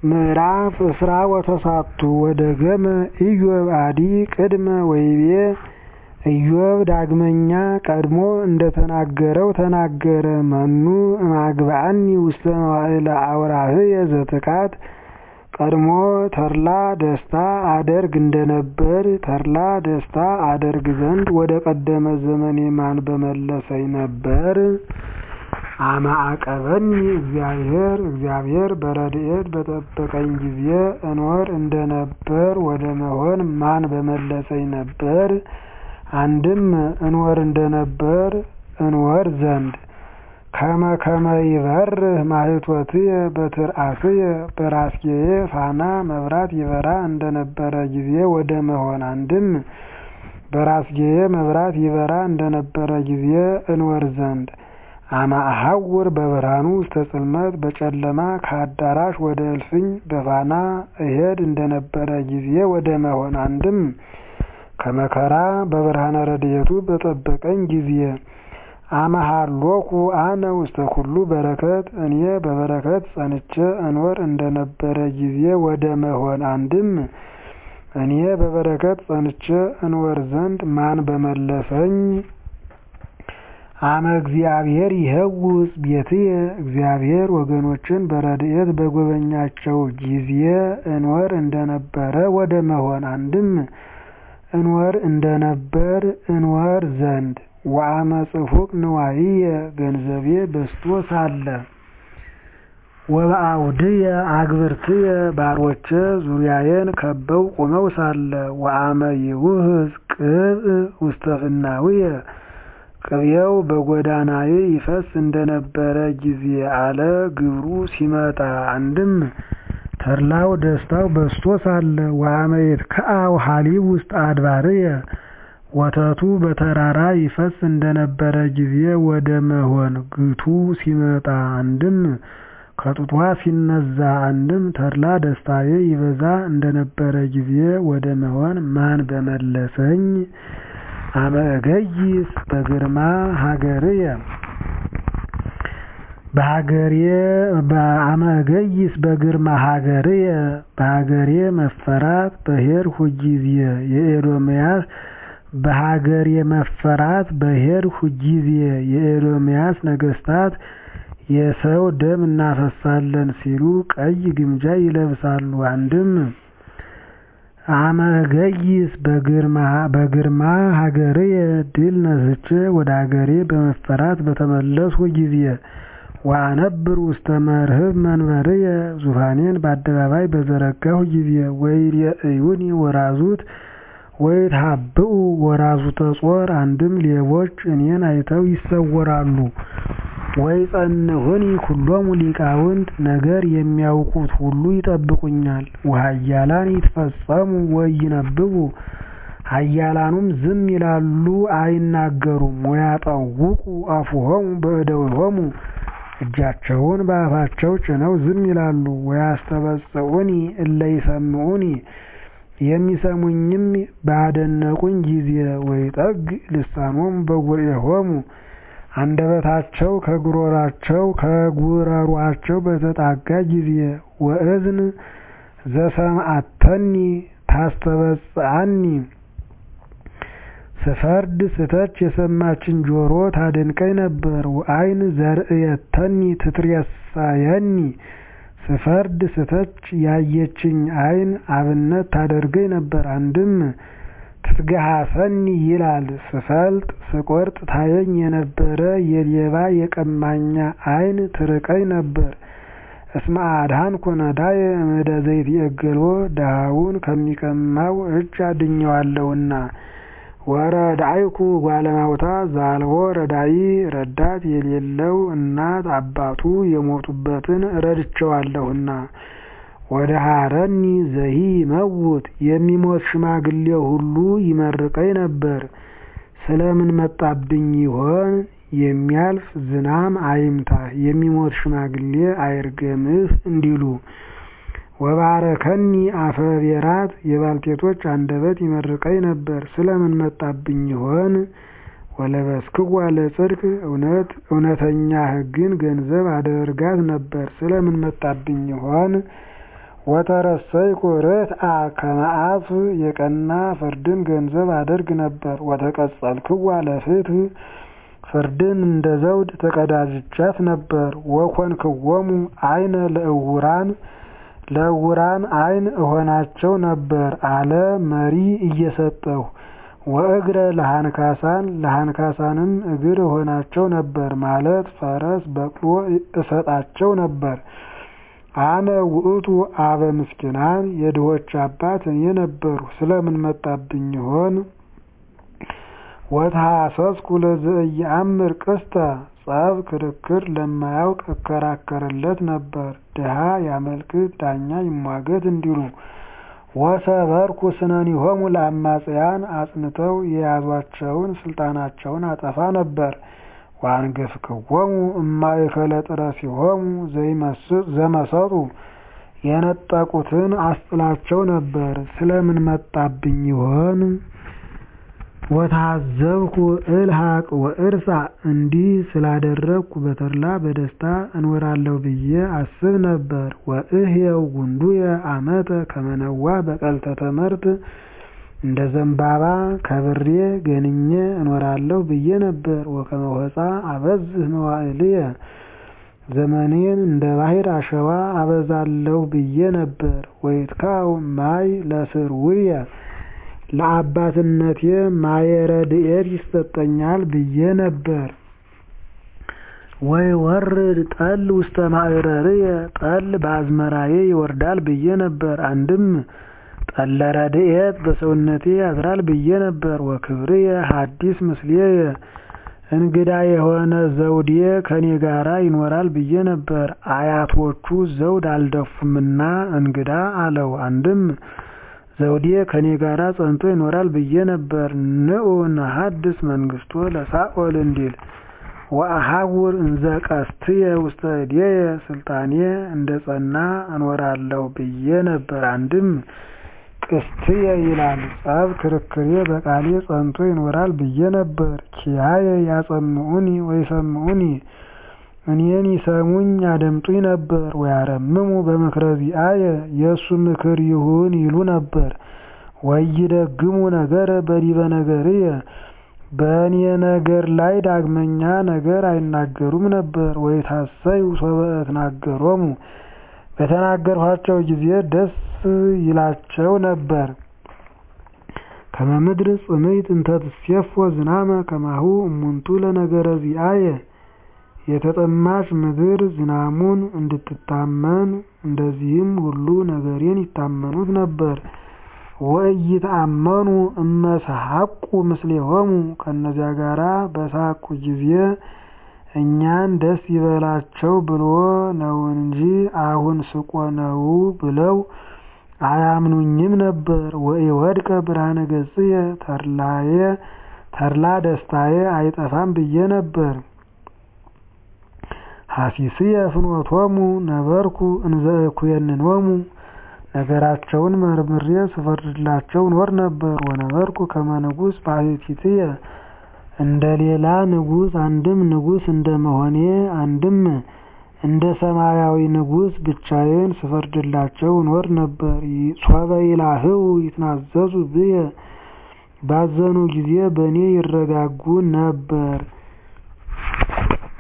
ምዕራፍ እስራ ወተሳቱ ወደገመ ኢዮብ አዲ ቅድመ ወይቤ ኢዮብ ዳግመኛ ቀድሞ እንደተናገረው ተናገረ መኑ እማግብአኒ ውስተ መዋዕለ አውራህየ ዘትካት ቀድሞ ተድላ ደስታ አደርግ እንደነበር ተድላ ደስታ አደርግ ዘንድ ወደ ቀደመ ዘመኔ ማን በመለሰኝ ነበር? አማዐቀበኒ እግዚአብሔር እግዚአብሔር በረድኤት በጠበቀኝ ጊዜ እኖር እንደነበር ወደ መሆን ማን በመለሰኝ ነበር? አንድም እንወር እንደነበር እንወር ዘንድ ከመ ከመ ይበርህ ማኅቶትየ በትርአስየ በራስጌዬ ፋና መብራት ይበራ እንደነበረ ጊዜ ወደ መሆን አንድም በራስጌዬ መብራት ይበራ እንደነበረ ጊዜ እንወር ዘንድ አማእሐውር በብርሃኑ ውስተ ጽልመት በጨለማ ከአዳራሽ ወደ እልፍኝ በፋና እሄድ እንደነበረ ጊዜ ወደ መሆን አንድም ከመከራ በብርሃነ ረድኤቱ በጠበቀኝ ጊዜ አመሃሎኩ አነ ውስተ ኩሉ በረከት እኔ በበረከት ጸንቼ እኖር እንደነበረ ጊዜ ወደ መሆን አንድም እኔ በበረከት ጸንቼ እንወር ዘንድ ማን በመለሰኝ? አመ እግዚአብሔር ይኸውፅ ቤትየ እግዚአብሔር ወገኖችን በረድኤት በጎበኛቸው ጊዜ እንወር እንደነበረ ወደ መሆን አንድም እንወር እንደነበር እንወር ዘንድ ወአመ ጽፉቅ ንዋይየ ገንዘቤ በዝቶ ሳለ ወበአውድየ አግብርትየ ባሮቼ ዙሪያዬን ከበው ቆመው ሳለ ወአመ ይውህዝ ቅብእ ውስተ ፍናውየ ቅቤው በጎዳናዬ ይፈስ እንደነበረ ጊዜ አለ ግብሩ ሲመጣ አንድም ተድላው ደስታው በዝቶ ሳለ ወአመ ይትከዐው ሐሊብ ውስጥ አድባርየ ወተቱ በተራራ ይፈስ እንደነበረ ጊዜ ወደ መሆን ግቱ ሲመጣ አንድም ከጡቷ ሲነዛ አንድም ተድላ ደስታዬ ይበዛ እንደነበረ ጊዜ ወደ መሆን ማን በመለሰኝ? አመ እገይስ በግርማ ሀገርየ በሀገሬ አመ እገይስ በግርማ ሀገርየ በሀገሬ መፈራት በሄድሁ ጊዜ የኤዶምያስ በሀገሬ መፈራት በሄድሁ ጊዜ የኤዶምያስ ነገስታት የሰው ደም እናፈሳለን ሲሉ ቀይ ግምጃ ይለብሳሉ። አንድም አመ እገይስ በግርማ ሀገርየ ድል ነስቼ ወደ ሀገሬ በመፈራት በተመለስሁ ጊዜ ወአነብር ውስተ መርህብ መንበርየ ዙፋኔን በአደባባይ በዘረጋሁ ጊዜ ወይሬእዩኒ ወራዙት ወይትሃብኡ ወራዙተ ጾር አንድም ሌቦች እኔን አይተው ይሰወራሉ። ወይጸንዑኒ ኩሎሙ ሊቃውንት ነገር የሚያውቁት ሁሉ ይጠብቁኛል። ወኃያላን ይትፈጸሙ ወይነብቡ ኃያላኑም ዝም ይላሉ አይናገሩም። ወያጠውቁ አፉሆሙ በእደዊሆሙ እጃቸውን በአፋቸው ጭነው ዝም ይላሉ። ወያስተበጽዑኒ እለ ይሰምዑኒ የሚሰሙኝም ባደነቁኝ ጊዜ ወይጠግ ልሳኖሙ በጉርኤሆሙ አንደበታቸው ከጉሮራቸው ከጉረሯቸው በተጣጋ ጊዜ ወእዝን ዘሰምዐተኒ ታስተበጽዐኒ ስፈርድ ስተች የሰማችን ጆሮ ታደንቀኝ ነበር። ወአይን ዘርእየተኒ ትትሬሳየኒ ስፈርድ ስተች ያየችኝ አይን አብነት ታደርገኝ ነበር። አንድም ትትገሃሰኒ ይላል ስፈልጥ ስቆርጥ ታየኝ የነበረ የሌባ የቀማኛ አይን ትርቀኝ ነበር። እስመ አድኃንኩ ነዳየ እምእደ ዘይትዔገሎ ድሃውን ከሚቀማው እጅ አድኜዋለሁና። ወረዳይኩ ጓለማውታ ዛልቦ ረዳኢ ረዳት የሌለው እናት አባቱ የሞቱበትን ረድቼዋለሁና። ወደሃረኒ ዘሂ ይመውት የሚሞት ሽማግሌ ሁሉ ይመርቀኝ ነበር። ስለምን መጣብኝ ይሆን? የሚያልፍ ዝናም አይምታህ የሚሞት ሽማግሌ አይርገምህ እንዲሉ። ወባረከኒ አፈ ቤራት የባልቴቶች አንደበት ይመርቀኝ ነበር። ስለምን መጣብኝ ይሆን? ወለበስክዋ ለጽድቅ እውነት እውነተኛ ሕግን ገንዘብ አደርጋት ነበር። ስለምን መጣብኝ ይሆን? ወተረሰይኩ ርትዐ ከመ አፍ የቀና ፍርድን ገንዘብ አደርግ ነበር። ወተቀጸልክዋ ለፍትሕ ፍርድን እንደ ዘውድ ተቀዳጅቻት ነበር። ወኮንክዎሙ አይነ ለእውራን ለዕውራን አይን እሆናቸው ነበር አለ መሪ እየሰጠሁ ወእግረ ለሃንካሳን ለሃንካሳንም እግር እሆናቸው ነበር ማለት ፈረስ በቅሎ እሰጣቸው ነበር። አነ ውእቱ አበ ምስኪናን የድሆች አባት እኔ ነበርሁ። ስለምን መጣብኝ ይሆን? ወተሐሰስኩ ለዘኢየአምር ቅስተ ጸብ ክርክር ለማያውቅ እከራከርለት ነበር። ድሃ ያመልክት ዳኛ ይሟገት እንዲሉ ወሰበርኩ ስነኒሆሙ ለአማጽያን አጽንተው የያዟቸውን ስልጣናቸውን አጠፋ ነበር። ወአንገፍክዎሙ እማእከለ ጥረሲሆሙ ዘመሰጡ የነጠቁትን አስጥላቸው ነበር። ስለምን መጣብኝ ይሆን? ወታዘብኩ እልሃቅ ወእርሳ እንዲህ ስላደረግኩ በተድላ በደስታ እኖራለሁ ብዬ አስብ ነበር። ወእህየው ጉንዱየ አመተ ከመነዋ በቀልተ ተመርት እንደ ዘንባባ ከብሬ ገንኜ እኖራለሁ ብዬ ነበር። ወከመ ሆፃ አበዝህ መዋዕልየ ዘመኔን እንደ ባሕር አሸዋ አበዛለሁ ብዬ ነበር። ወይትካው ማይ ለስርውየ ለአባትነቴ ማየ ረድኤት ይሰጠኛል ብዬ ነበር። ወይ ወርድ ጠል ውስተ ማዕረርየ ጠል በአዝመራዬ ይወርዳል ብዬ ነበር። አንድም ጠለ ረድኤት በሰውነቴ ያድራል ብዬ ነበር። ወክብርየ ሐዲስ ምስሌየ እንግዳ የሆነ ዘውዴ ከኔ ጋራ ይኖራል ብዬ ነበር። አያቶቹ ዘውድ አልደፉምና እንግዳ አለው። አንድም ዘውዴ ከኔ ጋራ ጸንቶ ይኖራል ብዬ ነበር። ንዑ ነሐድስ መንግስቶ ለሳኦል እንዲል ወአሐውር እንዘ ቀስትየ ውስተ እዴየ ስልጣኔ እንደ ጸና እኖራለሁ ብዬ ነበር። አንድም ቅስትየ ይላል ጸብ ክርክሬ በቃሌ ጸንቶ ይኖራል ብዬ ነበር። ኪያየ ያጸምዑኒ ወይሰምዑኒ እኔን ይሰሙኝ ያደምጡኝ ነበር። ወያረምሙ በምክረ ዚአየ የእሱ ምክር ይሁን ይሉ ነበር። ወይደግሙ ነገረ በዲበ ነገርየ በእኔ ነገር ላይ ዳግመኛ ነገር አይናገሩም ነበር። ወይታሰዩ ሶበ እትናገሮሙ በተናገርኋቸው ጊዜ ደስ ይላቸው ነበር። ከመ ምድር ጽምይት እንተ ትሴፎ ዝናመ ከማሁ እሙንቱ ለነገረ ዚአየ የተጠማች ምድር ዝናሙን እንድትታመን እንደዚህም ሁሉ ነገሬን ይታመኑት ነበር። ወኢይትአመኑ እመሰሐቁ ምስሌሆሙ ከእነዚያ ጋራ በሳቁ ጊዜ እኛን ደስ ይበላቸው ብሎ ነው እንጂ አሁን ስቆ ነው ብለው አያምኑኝም ነበር። ወኢወድቀ ብርሃነ ገጽየ ተድላዬ ተድላ ደስታዬ አይጠፋም ብዬ ነበር። ሐሲስየ ፍኖቶሙ ነበርኩ እንዘ እኩየንኖሙ ነገራቸውን መርምሬ ስፈርድላቸው ኖር ነበር። ወነበርኩ ከመ ንጉሥ ባሕቲትየ እንደ ሌላ ንጉሥ አንድም ንጉሥ እንደ መሆኔ አንድም እንደ ሰማያዊ ንጉሥ ብቻዬን ስፈርድላቸው ኖር ነበር። ሶበ ይላህው ይትናዘዙ ብየ ባዘኑ ጊዜ በእኔ ይረጋጉ ነበር።